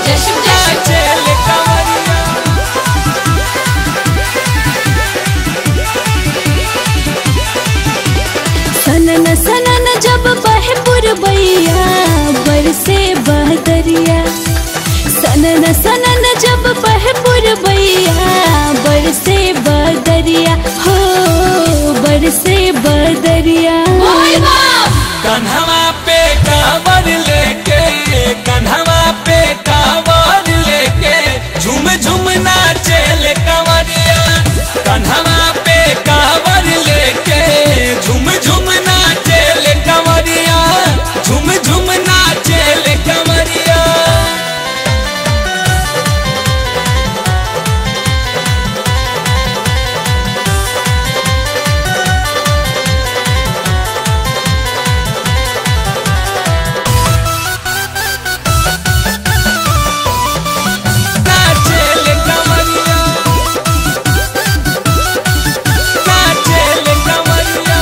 जय शिव जय शिव नाचेल कंवरिया सनन सनन जब बहे पुरबैया बरसे बहदरिया सनन सनन जब बहे पुरबैया बरसे बदरिया हो बरसे बदरिया बोल बम कन्हवा पे कांवर लेके कन्हवा पे कांवर लेके झूम झूम नाचेल कंवरिया कन्हवा पे कांवर लेके झूम झूम नाचेल कंवरिया झूम झूम नाचेल कंवरिया नाचेल कंवरिया नाचेल कंवरिया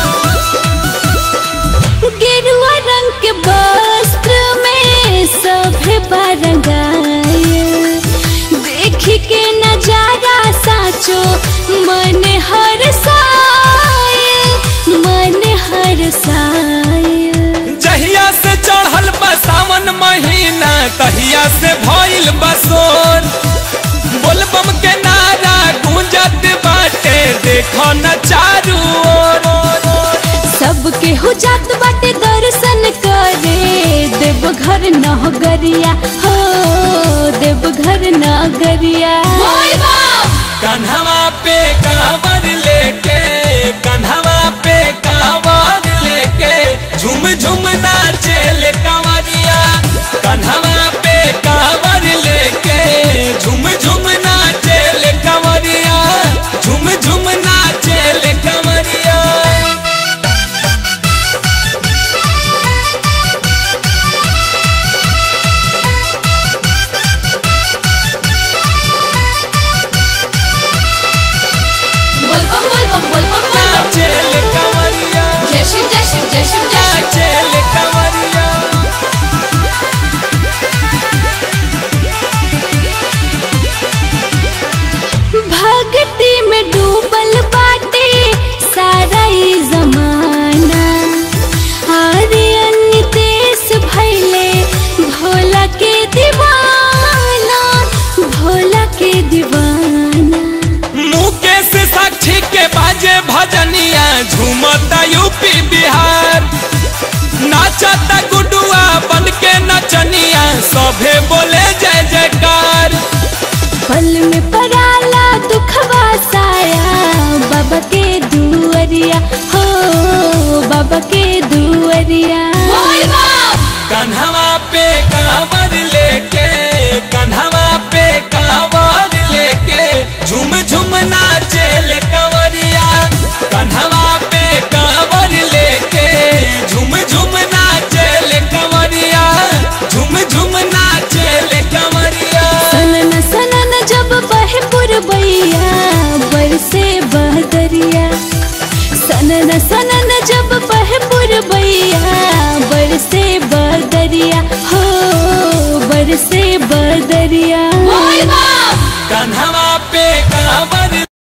गेरुआ रंग के वस्त्र में सभे बरंगाए देख के नजारा साचो मन हर साए मन हर साए जहिया से चढ़ल बा सावन महीना तहिया से भइल बसोर बोलबम के नारा गूंजत बाटे देखो न चारू ओर सबके हो जात बाटे दर्शन करे देवघर नगरिया हो देवघर नगरिया बोल बम कन्हवा पे कांवर लेके कन्हवा पे कांवर लेके झूम झूम नाचेल कंवरिया कन्हवा पे कांवर लेके झूम झूम नाचेल कंवरिया झूम झूम नाचेल कंवरिया बोल बम बोल बम बोल बम बोल बम नाचेल कंवरिया जय शिव जय शिव जय शिव जय शिव नाचेल कंवरिया भक्ति में डूबल बाटे सारा ई जमाना आर्यन नितेश भैले भोला के दीवाना भोला के दीवाना मुकेश साक्षी के बाजे भजनिया झूमता यूपी बिहार नाचता गुडुआ बन के नचनिया सभे बोले जय जयकार पल में पराला दुखवा साया बाबा के दुअरिया हो बाबा के दुअरिया बोल बम कन्हवा पे कांवर लेके कन्हवा पे कांवर लेके झूम झूम नाचेल कंवरिया कन्हवा पे कांवर लेके झूम झूम नाचेल कंवरिया झूम झूम नाचेल कंवरिया सनन सनन जब बहे पुरबैया बरसे बहदरिया सनन सनन जब बहे पुरबैया बरसे बदरिया हो बरसे बदरिया बोल बम कन्हवा पे